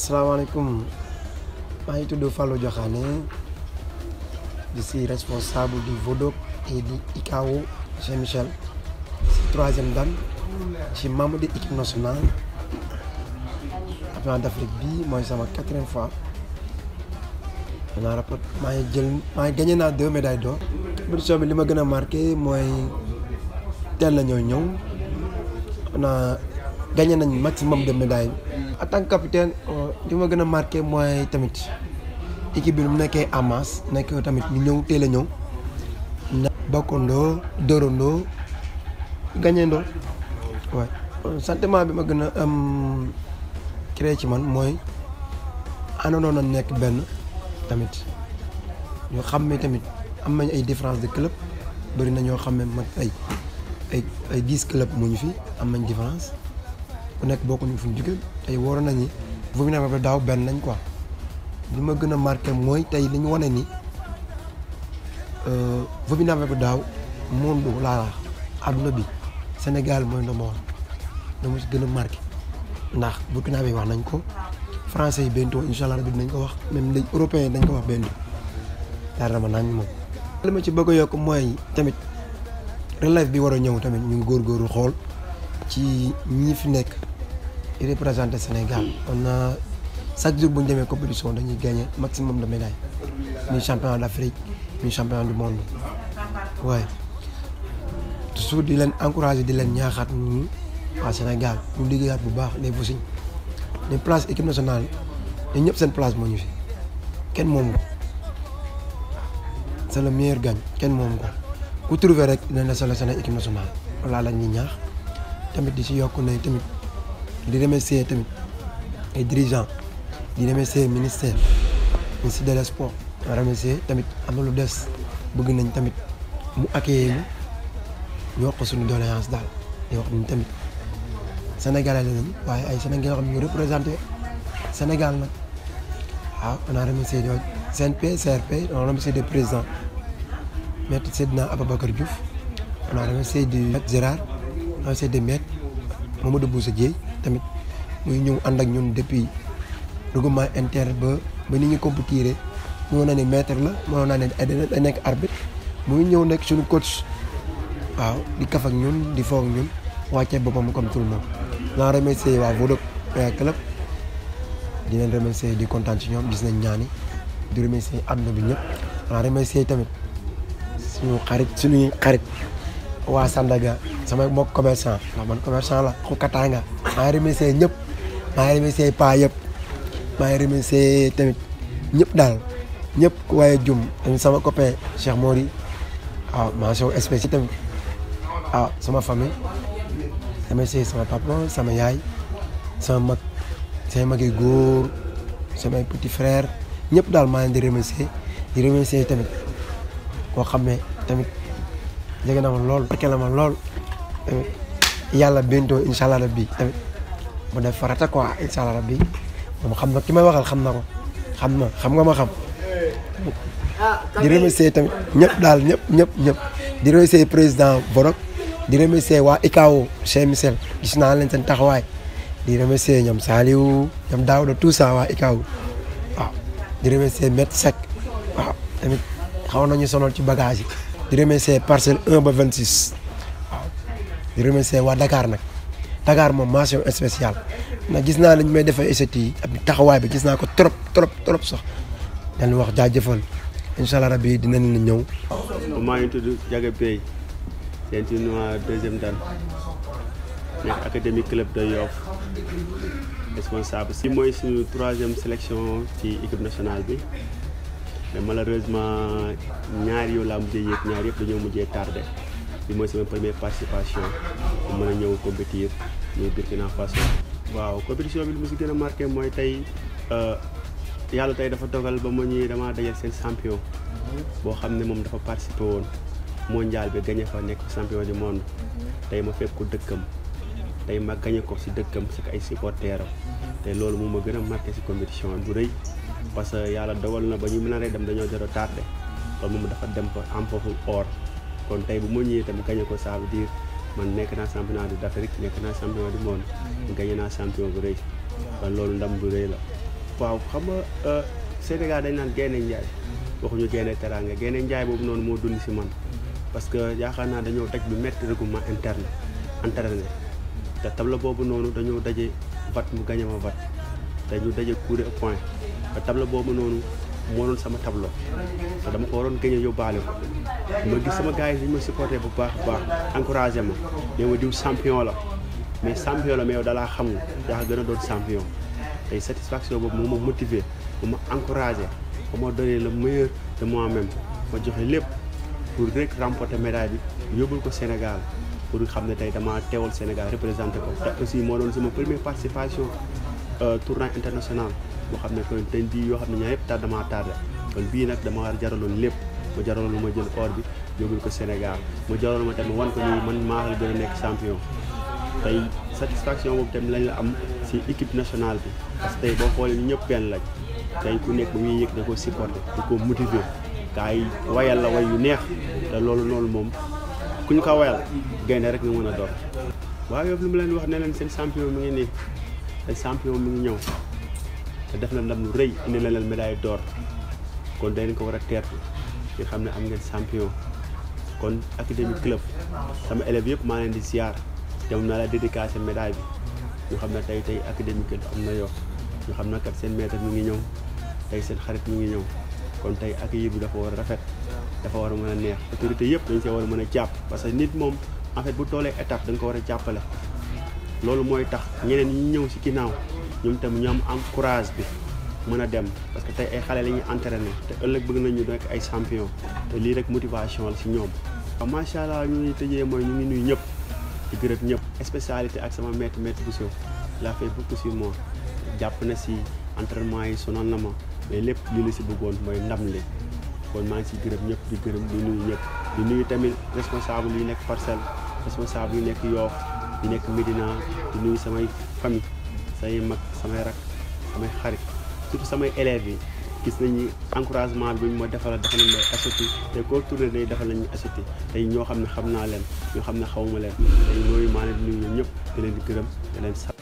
asalaamaaleykum maa ngi tudd Fallou Diokhané je suis responsable du VODOP et du ICAO chez Michel si troisième dan ci membre de équipe nationale championnat d'Afrique bi mooy sama quatrième fois danaa rapport maa ngi jël maa ngi gagné naa deux médailles d'or compétition bi li ma gën a marqué mooy teel na ñoo ñëw naa gagné nañ maximum de médailles en tant que capitaine li ma gën a marqué mooy tamit équipe bi nu mu nekkee en masse nekk tamit ñu ñëw teel a ñëw na bokkandoo dóorandoo gagnandoo waay sentiment bi ma gën a am créé ci man mooy àndandoon na nekk benn tamit ñu xam ne tamit am nañ ay différence de club bëri na ñoo xam ne man ay ay ay dix club mu ñu fi am nañ différence ku nekk bokkuñu fu ñu jóge tey waroon nañu bu ñu ba daaw benn nañ quoi li ma gën a marqué mooy tey li ñu wane ni Burkina Faso daaw monde laa wax àdduna bi Sénégal mooy ndomba woon dama si gën a marqué ndax Burkina bi wax nañ ko français yi bientôt incha allah rabi dinañ ko wax même les européens dañ ko wax bientôt yaakaar naa nañ moom. li ma ci bëgg a yokk mooy tamit relève bi war a ñëw tamit ñu ngi góorgóorlu xool ci ñi fi nekk di représenté Sénégal on a chaque jour bu ñu demee compétition dañuy gagné maximum de médailles muy championnat d'Afrique muy championnat du monde waaye toujours di leen encouragé di leen ñaaxaat ñu waa Sénégal ñu liggéeyaat bu baax les Vossignes les place équipe nationale ñun ñëpp seen place moo ñu fi kenn moomu ko c'est le meilleur gagne kenn moomu ko ku trouvé rek dinañ la sélectionné équipe nationale walla la ñuy ñaax tamit di si yokk ne tamit di remercier tamit ay dirigeants di remercier ministère ministre de sport remercier tamit am na lu des bëgg nañ tamit mu accueillir ñu wax ko suñu doléance daal di wax ni tamit sénégalais lañ waaye ay sénégalais yoo xam ne ñu représenté Sénégal nag waaw on a remercié CNP CRP on a remercié des présidents maître Seydina Ababacar Diouf on a remercié du maître Gérard on a remercié des maîtres Mamadou Boussa Dieye tamit muy ñëw ànd ak ñun depuis regroupement inter ba ba ni ñu compétiré mënoon na ne maître la mënoon naa ne da nekk arbitre muy ñëw nekk suñu coach waaw di kaf ak ñun di foog ñun wàccee boppam comme tout le monde. naa remercier waa Vodop club di leen remercier di kontaan ci ñoom gis nañ ñaani di remercier àdduna bi ñëpp naa remercier tamit suñu xarit suñuy xarit waa Sandaga sama mbokk commerçant ndax man commerçant la xu Katanga maa ngi remercier ñëpp maa ngi remercier pa yëpp maa ngi remercier tamit ñëpp daal ñëpp ku waaye jum tamit sama copain Cheikh Mori waaw mention spéciale tamit waaw sama famille remercier sama papa sama yaay sama mag sama mag yu góor samay petit frère ñëpp daal maa leen di remercier di remercier tamit koo xam ne tamit jege na ma lool barke la ma lool tamit yàlla bientôt incha allah rabbi tamit mu def farata quoi incha allah rabbi moom xam na ki may waxal xam na ko xam na xam nga ma xam di remercier tamit ñëpp daal ñëpp ñëpp ñëpp di remercier président Borok di remercier waa ICAO chez Michel gis naa leen seen taxawaay di remercier ñoom Saliou ñoom Daouda tout ça waa ICAO waaw di remercier Maître Seck waaw tamit xaw nañu sonal ci bagage yi di remercier parcelle 1 ba 26 waaw di remercier waa Dakar nag Dakar moom mention spéciale ndax gis naa ne ñu may defee essais yi ak taxawaay bi gis naa ko trop trop trop sax dañu wax jaajëfal incha allah rabi dinañ la ñëw. maa ngi tudd Diaga Bey ceinture deuxième dan nekk académique club de Yoff responsable si mooy suñu troisième sélection ci équipe nationale bi mais malheureusement ñaar yow laa mujjee yéeg ñaar yëpp dañoo mujjee tardé bi mooy sama première participation pour mën a ñëw compétir muy Burkina Faso. waaw compétition bi lu mu si gën a marqué mooy tey yàlla tey dafa dogal ba ma ñuy damaa dajal seen champion boo xam ne moom dafa participé woon mondial bi gagné fa nekk champion du monde tey ma fekk ko dëkkam tey ma gagné ko si dëkkam si ay supporteram te loolu moom ma gën a marqué si compétition bu rëy parce que yàlla dogal na ba ñu mën a dem dañoo jot a tardé loolu moom dafa dem fa am foofu or kon tey bu ma ñëwee tamit gagné ko ça veut dire man nekk naa championnat d'Afrique nekk naa champion du monde gagné naa champion bu rëy kon loolu ndam bu rëy la waaw xam nga Sénégal dañ naan gaynde njaay waxuñu gaynde teraanga gaynde njaay boobu noonu moo dund si man parce que yaakaar naa dañoo daj lu métti règlement interne entraîné te tableau boobu noonu dañoo daje vat mu gañe ma vat te ñu daje coup de point te tableau boobu noonu moo doon sama tableau te dama ko waroon gañe yóbbaale ko ma gis sama gars yi dañu ma supporté bu baax baax encouragé ma mais ma diw champion la mais champion la mais yow dalaa xamul yaa gën a doon champion tey satisfaction boobu moo ma motivé moo ma encouragé ba ma donné le meilleur de moi-même ma joxe lépp pour rek remporter médaille bi yóbbul ko Sénégal pour xam ne tey damaa teewal Sénégal représenté ko te aussi moo doon sama première participation tournoi international boo xam ne kon dañ di yoo xam ne ñaa yëpp tar damaa tardé kon bii nag dama war jaraloon lépp ma jaraloon ma jël or bi yóbbul ko Sénégal ma jaraloon ma tamit wan ko ni man maa la gën a nekk champion tey satisfaction boobu tamit lañ la am si équipe nationale bi parce que tey boo xoolee ñu ñëpp benn lañ tey ku nekk ba muy yëg da ko supporté da ko motiver gars yi wayal la way yu neex te loolu noonu moom ku ñu ko wayal gaynde rek nga mën a doon waaw yow li mu leen wax ne leen seen champion mi ngi nii seen champion mi ngi ñëw te def na ndam lu rëy indi na leen médaille d'or kon dañ ko war a teertu ngir xam ne am ngeen champion kon académie club sama élèves yëpp maa leen di ziar te mun naa la dédicacé médaille bi ñu xam ne tey tey académie club am na yoo ñu xam ne kat seen maître mi ngi ñëw tey seen xarit mi ngi ñëw kon tey accueil bi dafa war a rafet dafa war a mën a neex autorité yëpp dañ see war a mën a jàpp parce que nit moom en fait bu toolee étape da nga ko war a jàppale loolu mooy tax ñeneen ñi ñëw si ginnaaw ñoom tamit ñu am am courage bi mën a dem parce que tey ay xale la ñuy entraîné te ëllëg bëgg nañu nekk ay champion te lii rek motivation la si ñoom waaw macha allah ñu ngi tëjee mooy ñu ngi nuyu ñëpp di gërëm ñëpp spécialité ak sama maître maître Bousso il a fait beaucoup sur moi jàpp na si entraînement yi sonal na ma mais lépp li la si bëggoon mooy ndam li kon maa ngi si gërëm ñëpp di gërëm di nuyu ñëpp di nuyu tamit responsable yi nekk parcelle responsable yi nekk yoof yi nekk Médina di nuyu samay famille samay mag samay rak samay xarit surtout samay élèves yi gis nañu encouragement bi ñu ma defal defal nañu may assoti te koo tourné day defal nañu assoti tey ñoo xam ne xam naa leen ñoo xam ne xawma leen tey loolu maa leen di nuyu ñëpp di leen di gërëm di leen sant